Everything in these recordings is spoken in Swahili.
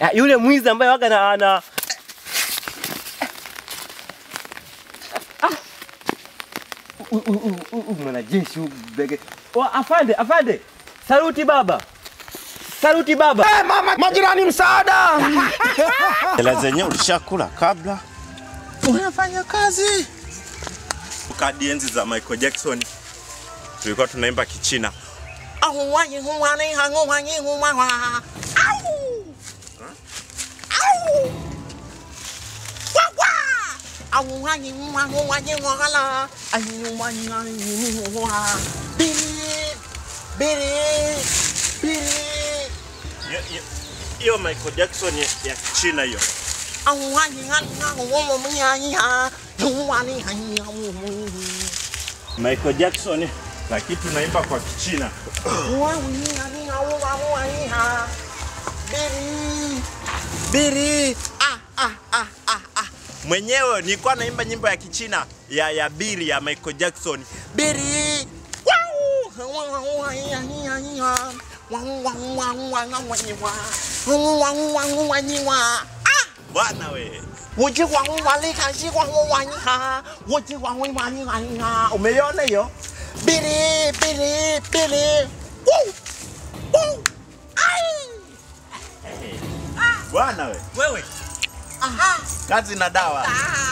Ah, yule mwizi ambaye waga na ana U- u- u- u- u- mwanajeshi huyu bege. Oh, afande, afande. Saluti baba. Saluti baba. Eh, mama, majirani msaada. Hela zenyewe ulishakula kabla unafanya kazi. Kadi enzi za Michael Jackson tulikuwa tunaimba Kichina. Hiyo- hiyo- Hiyo Michael Jackson ya ya Kichina hiyo. Michael Jackson lakini tunaimba kwa Kichina. Biri. Ah, ah, ah, ah, ah. Mwenyewe nilikuwa naimba nyimbo ya Kichina ya ya Biri ya Michael Jackson. Biri. Ah, bwana we. Umeiona hiyo? Biri, biri, biri. Woo! Woo! Ai! Bwana we. Wewe. Kazi na dawa.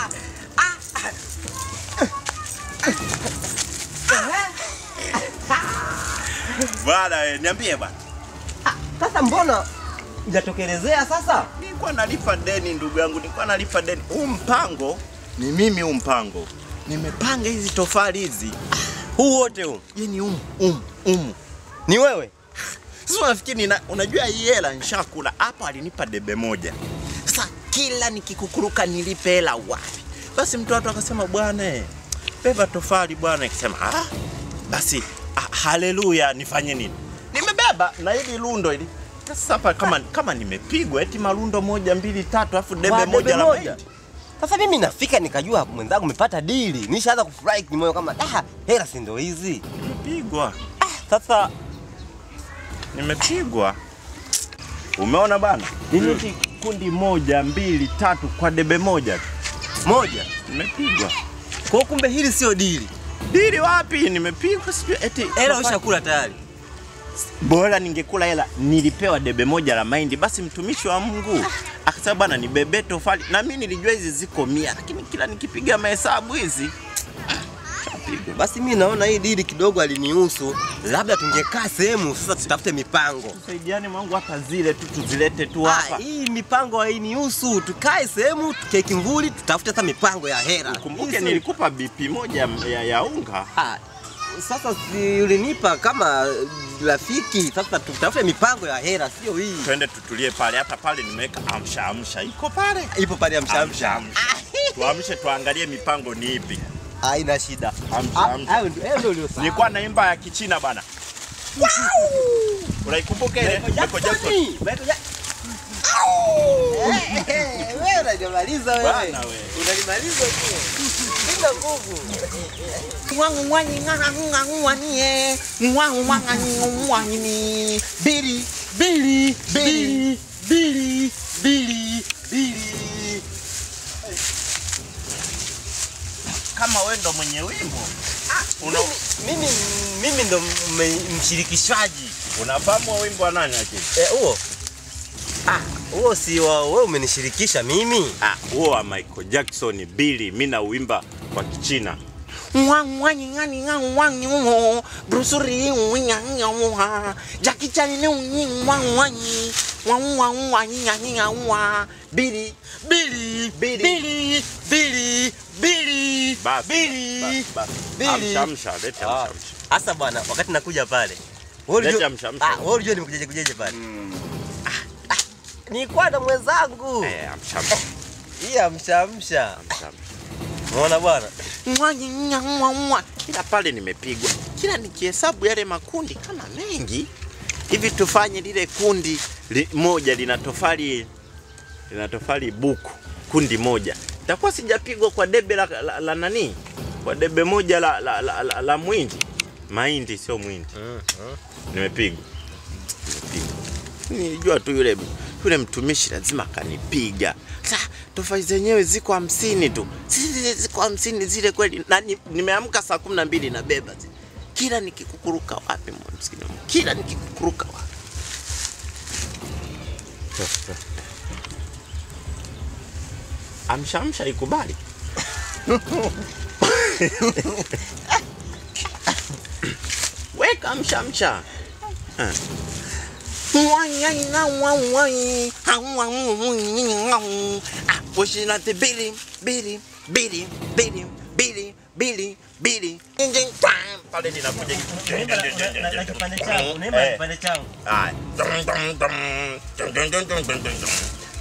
Bwana we, niambie bwana. Sasa mbona hujatokelezea sasa? Nilikuwa nalipa deni ndugu yangu, nilikuwa nalipa deni. Huu mpango ni mimi, huu mpango nimepanga hizi tofali hizi, Huu wote huu. yani um um um. Ni wewe? Sasa unafikiri nina, unajua hii hela nishakula hapa, alinipa debe moja. Sasa kila nikikukuruka nilipe hela wapi? Basi mtoto akasema bwana, eh, beba tofali bwana. Ikasema ah, basi ah, haleluya, nifanye nini? Nimebeba na hili lundo hili sasa hapa kama, kama nimepigwa eti malundo moja mbili tatu afu debe Wa, moja la moja. mahindi. Sasa mimi nafika nikajua mwenzangu umepata dili. Nishaanza kufurahi kimoyo kama ah, hela si ndo hizi. Nimepigwa, Sasa nimepigwa. Umeona bana, nini eti kundi moja mbili tatu kwa debe moja tu. moja. nimepigwa. Kwa hiyo kumbe hili sio dili. Dili wapi? Nimepigwa sijui eti Hela ushakula tayari. bora ningekula hela, nilipewa debe moja la mahindi. Basi mtumishi wa Mungu akasema bwana, nibebe tofali, na mimi nilijua hizi ziko mia, lakini kila nikipiga mahesabu hizi shapigwa. Basi mimi naona hii dili kidogo alinihusu. Labda tungekaa sehemu sasa tutafute mipango. Saidiane mwangu, hata zile tu tuzilete tu Ah, hapa. hii mipango hainihusu. Tukae sehemu tukae kimvuli tutafute hata mipango ya hela. Kumbuke Hii si- nilikupa BP moja ya, ya unga. Ah, sasa si ulinipa kama rafiki, sasa tutafute mipango ya hela, sio hii. Twende tutulie pale, hata pale nimeweka amsha amsha, iko pale Ipo pale ya amsha mshamsha. amsha. Tuamshe tuangalie mipango ni ipi. Haina shida. Amsha Ah, amsha. Hayo ndio hayo ndio uliosawa. Nilikuwa naimba ya Kichina bana. Unaikumbuka ile? Michael Jackson. Michael Jackson. Eh, eh, Wewe unajimaliza wewe. Bana wewe. Unanimaliza tu. Sina nguvu. Bili, bili, bili, bili, bili, bili. Kama wewe ndo mwenye wimbo una, Mimi mimi ndo mme- mshirikishaji. unafahamu wa wimbo wa nani lakini? Eh, huo. Ah, huo si wa wewe umenishirikisha mimi. Ah, huo wa Michael Jackson Billy, mimi na uimba kwa Kichina. Bili, bili, Bili. bili, bili, bili, Basi, bili. basi, basi. Bili. Amsha amsha, leta Ah, amsha amsha. Asa bwana, wakati nakuja pale. wewe Leta ulijua- mshamsha. Ah, wewe unajua nimekujaje kujaje pale? Ah, ah, Nilikuwa na mwenzangu. Eh, amsha amsha, Hii amshamsha. amsha amsha. Umeona bwana? Kila pale nimepigwa, kila nikihesabu yale makundi kama mengi hivi, tufanye lile kundi li, moja lina tofali lina tofali buku, kundi moja, takuwa sijapigwa kwa debe la, la, la nani, kwa debe moja la, la, la, la, la mwindi, mahindi sio mwindi, nimepigwa nimepigwa. Nilijua tu yule yule mtumishi lazima akanipiga. Sasa tofali zenyewe ziko hamsini tu, zile ziko hamsini zile kweli, na ni- nimeamka saa kumi na mbili nabeba zile. Kila nikikukuruka wapi msikini, Mungu, kila nikikukuruka wapi amsha amsha ikubali weka amsha amsha Eh. Ah, pushing at the Billy, Billy, Billy, Billy, Billy, Billy, Billy. Ding, ding, bam. Pale linakuja Na kipande changu, naimba Eh. kipande changu. Haya. Dum, dum, dum. Dum, dum, dum, dum, dum, dum, dum.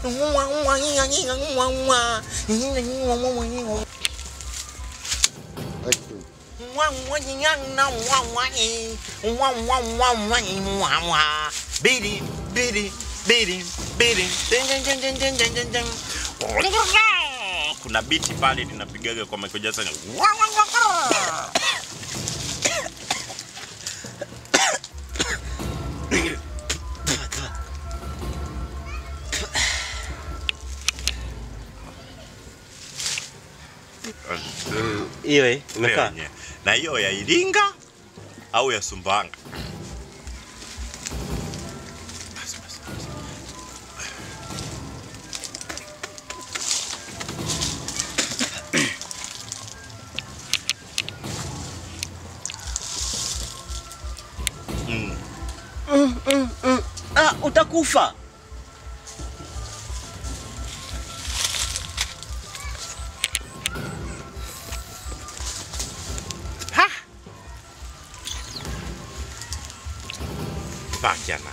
Bidi, bidi, bidi, bidi. Ding, ding, ding, ding, ding, ding, ding, ding. Kuna biti pale linapigaga kwa Michael Jackson. Hiyo eh, imekaa. Yenye. Na hiyo ya Iringa au ya Sumbawanga? Basi, basi, basi. Mm. Ah, utakufa. Ha! Bacana.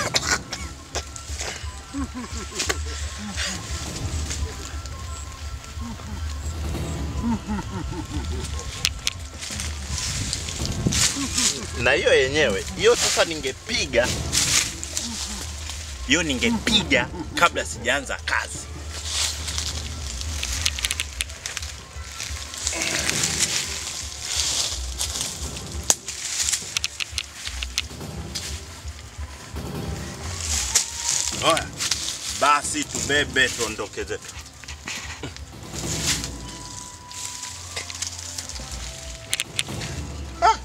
na hiyo yenyewe hiyo sasa ningepiga hiyo ningepiga kabla sijaanza kazi Oya, basi tubebe tuondoke zetu. Ah.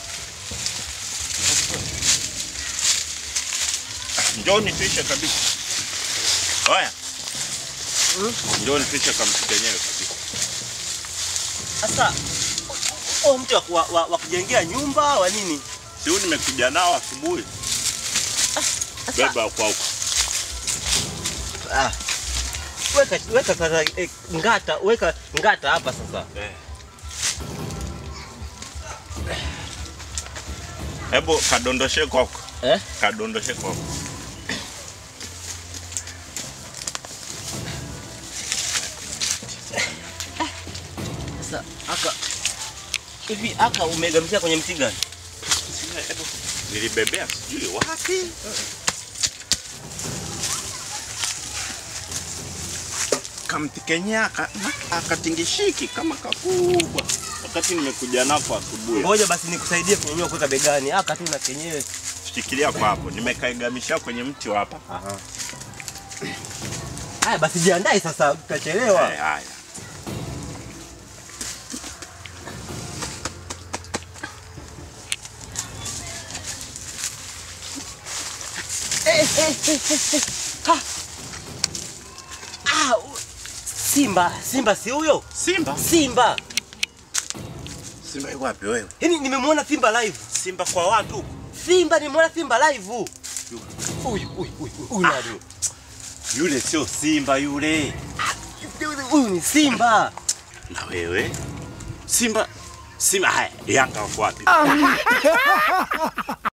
Njoni tuishe kabisa. Oya. Njoni tuishe kamsi kenyewe kabisa. Sasa oh, mtu wa, wa, wa, wa kujengea nyumba wa nini? Si huyu nimekuja nao asubuhi. Sasa Beba kwa huko. ah, weka weka sasa eh, ngata weka ngata hapa sasa. Eh. Hebu kadondoshe kwako. Eh? Kadondoshe kwako. Sasa aka hivi aka umegamishia kwenye mti gani? Sina, hebu nilibebea sijui wapi. Kamtikenya aka- akatingishiki kama kakubwa wakati nimekuja nako asubuhi. Ngoja basi nikusaidie kunyanyua kuweka begani. Aka tu na kenyewe. Shikilia kwa hapo, nimekaigamishia kwenye mti wa hapa. Aha. Haya basi jiandae sasa, utachelewa. Haya, haya. Ah, u- Simba, Simba si huyo? Simba, Simba. Simba yuko wapi wewe? Yaani nimemwona Simba live. Simba kwa watu huko. Simba nimemwona Simba live. Huyu huyu huyu huyu huyu nani? Yule sio Simba yule. Huyu ni Simba. Na wewe? Simba Simba haya, Yanga wako wapi?